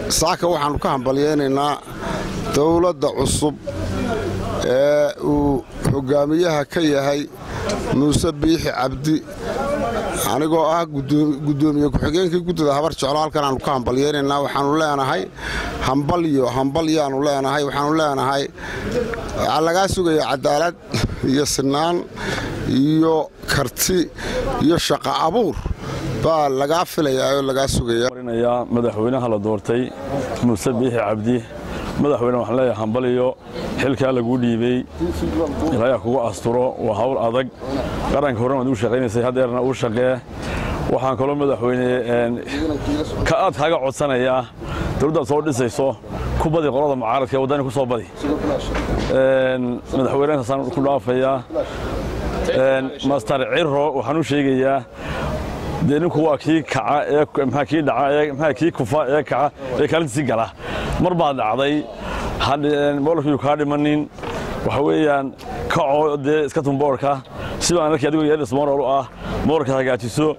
saaka waxaannu ka hambalyaynaynaa dowladda cusub ee uu hoggaamiyaha ka yahay muuse biixi cabdi anigoo ah guddoomiye ku-xigeenkii guddida habar jeclo halkan aanu ka hambalyaynaynaa waxaannu leenahay hambalyo hambalyaannu leenahay waxaannu leenahay waxaa lagaa sugaya cadaalad iyo sinaan iyo karti iyo shaqo abuur baa lagaa filayaa oo lagaa sugaya madaxweynaha la doortay muuse biixi cabdi madaxweyne waxaan leeyahay hambaliyo xilkaa laguu dhiibey ilaayaa kugu asturo waa hawl adag qaranka horena waad ugu shaqaynaysay haddeerna uu shaqee waxaan kaloo madaxweyne ka aad kaaga codsanayaa dawladdaad soo dhisayso ku badi qolada mucaaradka ee waddani ku soo badi madaxweynehaasaan ku dhaafayaa master ciro waxaan u sheegayaa dee ninku waa kii kaca ee maxaa kii dhaca ee maxaa kii kufa ee kaca ee kaalintiisii gala mar baad dhacday boolkiiyu kaa dhimanin waxa weeyaan kacoo dee iska tun boorka si baan arkay adigoo yeedhis moral u ah moorka hagaajiso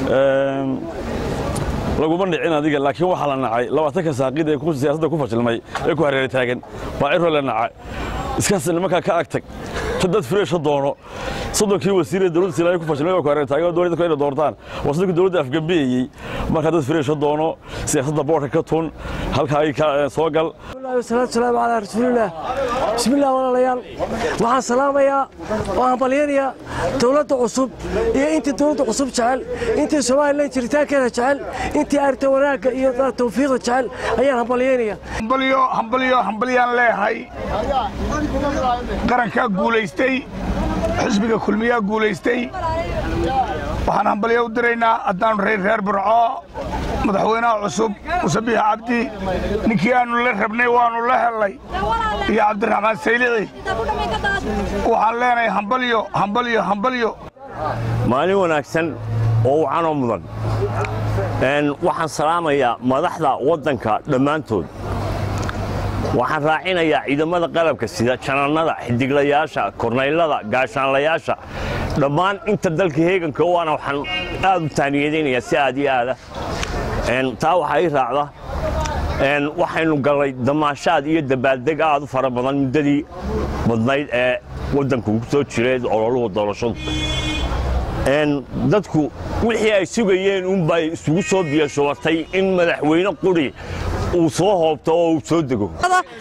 laguma dhicin adiga laakiin waxaa la nacay labaatanka saaqid ee siyaasadda ku fashilmay ee ku hareera taagan baa ciro la nacay iskaas nimankaa ka agtag dad freesha doono soddonkii wasiiree dowladda silaayo ku fashilmay baa ku hareera taagan oo doonay dadku inay doortaan waa soddonkii dowladda afgambeeyey markaa dad freesha doono siyaasadda boorka ka tun halkaa ka soo gal wasalaatu salaamu calaa rasuulillaah bismillaah walaalayaal waxaan salaamayaa oo hambalyanayaa dowladda cusub iyo intii dowladda cusub jecel intii somalilan jiritaankeeda jecel intii arrinta wanaagga iyo tawfiiqda jecel ayaan hambalyaynaya hambalyo hambalyo hambalyaan leeyahay qarankaa guulaystay xisbiga kulmiyaa guulaystay waxaan hambalyo u diraynaa haddaannu reer reer burco madaxweynaha cusub muuse biix cabdi ninkii aannu la rabnay waannu la hellay iyo cabdiraxmaan saylici waxaan leenahay hambalyo hambalyo hambalyo maalin wanaagsan oo wacanoo mudan waxaan salaamayaa madaxda waddanka dhammaantood waxaan raacinayaa ciidamada qalabka sida janannada xidiglayaasha kornaylada gaashaanlayaasha dhammaan inta dalka heeganka waana waxaan aad u taaniyadaynayaa si aad iyo aada taa waxaa ii raacda waxaynu gallay damaashaad iyo dabaaldeg aad u fara badan muddadii badnayd ee waddanku ku soo jiray ololuhu doorashadu dadku wixii ay sugayeen unbay isugu soo biyashubatay in madaxweyne quri uu soo hoobto oo uu soo dego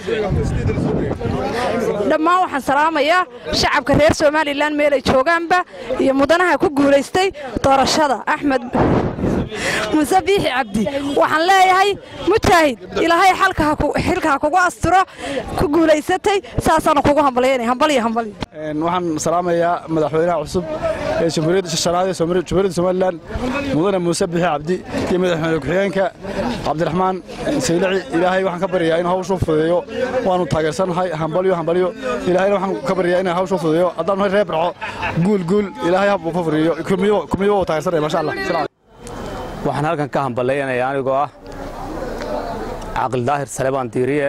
dhammaan waxaan salaamayaa shacabka reer somalilan meelay joogaanba iyo mudanaha ku guulaystay doorashada axmed muuse biixi cabdi waxaan leeyahay mujaahid ilaahay xilka ha kugu asturo ku guulaysatay saasaanu kugu hambalyaynay hambalyo hambalyo waxaan salaamayaa madaxweynaha cusub ee jamhuuriyadda shanaad ee jamhuuriyadda somalilan mudane muuse biixi cabdi iyo madaxweyne ku-xigeenka cabdiraxmaan saylici ilaahay waxaan ka baryayaa inuu hawshu fududeeyo waanu taageersannahay hambalyo hambalyo ilaahayna waxaan ka baryayaa inuu hawshu fududeeyo haddaanu reer barco guul guul ilaahay hab uu ka furiyo kulmiyo waa taageersanaya masha allah waxaan halkan ka hamballaynayaa anigoo ah caaqil daahir salebaan diiriye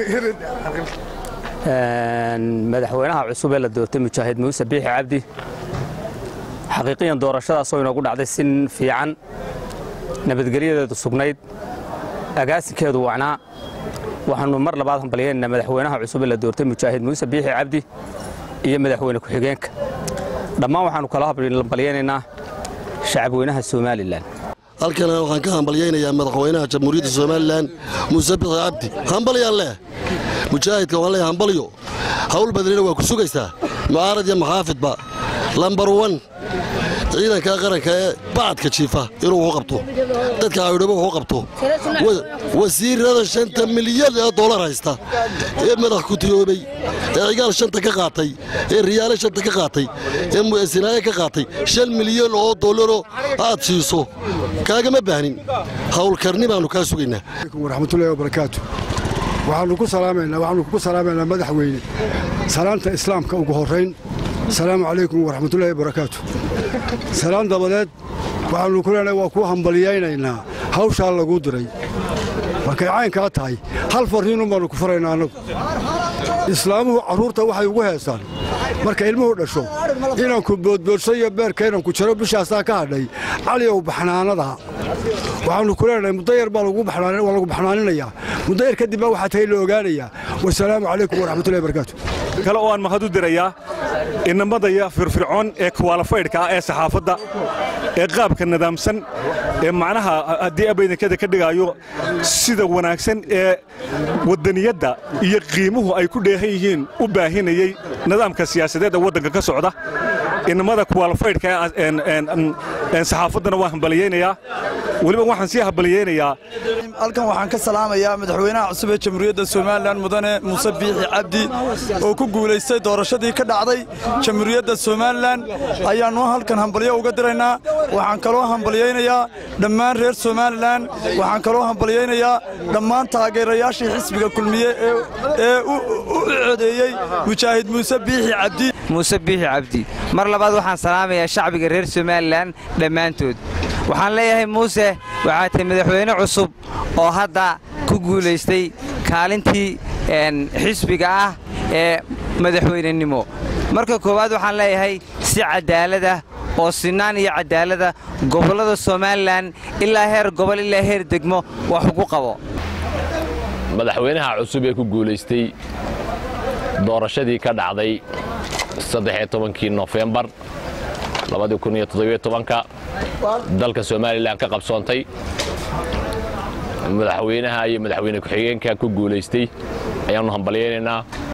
madaxweynaha cusub ee la doortay mujaahid muuse biixi cabdi xaqiiqiyan doorashadaasoo inoogu dhacday si fiican nabadgelyadeedu sugnayd agaasinkeedu wacnaa waxaannu mar labaad hambalyaynaynaa madaxweynaha cusub ee la doortay mujaahid muuse biixi cabdi iyo madaxweyne ku-xigeenka dhammaan waxaannu kala hambalyaynaynaa shacabweynaha somalilan halkana waxaan ka hambalyaynayaa madaxweynaha jamhuuriyadda somalilan muuse bixi cabdi hambalyaan leh mujaahidka waan leeyahay hambalyo hawl badnina waa ku sugaysaa mucaarad iyo maxaafidba lambar wan ciidanka qaranka ee bacadka jiifa inuu wuxu qabto dadka caawidhabo wuxu qabto wasiirada shanta milyan ee dollar haysta ee madax kutiyoobay ee cigaal shanta ka qaatay ee riyaale shanta ka qaatay ee mu'asinaaye ka qaatay shan milyan oo dollaro aad siiso kaagama baahnin hawlkarni baannu kaa sugaynaa waraxmatullahi wabarakaatu waxaannu ku salaamaynaa waxaannu kugu salaamaynaa madaxweyne salaanta islaamka ugu horrayn asalaamu calaykum waraxmatullahi wabarakaatu salaan dabadeed waxaannu ku leenahay waa kuu hambalyaynaynaa hawshaa laguu diray markay caynkaa tahay hal farriinun baannu ku faraynaa annagu islaamuhu carruurta waxay ugu heesaan marka ilmuhu dhasho inanku boodboodsan iyo beerka inanku jiro bishaasaa ka hadhay caliyow baxnaanada waxaannu ku leenahay muddo yar baa waa lagu baxnaaninayaa muddo yar kadib baa waxaa tahay la ogaanayaa wasalaamu calaykum waraxmatullahi barakaatu kale oo aan mahad u dirayaa inamadaya firfircoon ee kuwaalafaydhka ah ee saxaafadda ee qaabka nidaamsan ee macnaha haddii abaydankada ka dhigaayo sida wanaagsan ee waddaniyadda iyo qiimuhu ay ku dheehan yihiin u baahinayey nidaamka siyaasadeed ee waddanka ka socda inamada kuwaalafaydhka ee saxaafaddana waan hambaliyaynayaa weliba waxaan sii hambaliyaynayaa halkan waxaan ka salaamayaa madaxweynaha cusub ee jamhuuriyadda somalilan mudane muuse biixi cabdi oo ku guulaystay doorashadii ka dhacday jamhuuriyadda somalilan ayaannu halkan hambalyo uga diraynaa waxaan kaloo hambalyaynayaa dhammaan reer somalilan waxaan kaloo hambalyaynayaa dhammaan taageerayaashii xisbiga kulmiye ee u codeeyey mujaahid muuse biixi cabdi muuse biixi cabdi mar labaad waxaan salaamayaa shacbiga reer somalilan dhammaantood waxaan leeyahay muuse waxaa tahay madaxweyne cusub oo hadda ku guulaystay kaalintii xisbiga ah ee madaxweynenimo marka koowaad waxaan leeyahay si cadaalada oo sinaan iyo cadaalada gobollada somalilan ilaa heer gobol ilaa heer degmo wax ugu qabo madaxweynaha cusub ee ku guulaystay doorashadii ka dhacday kii nofembar dalka somalilan ka qabsoontay madaxweynaha iyo madaxweyne ku-xigeenka ku guulaystay ayaannu hambalyaynaynaa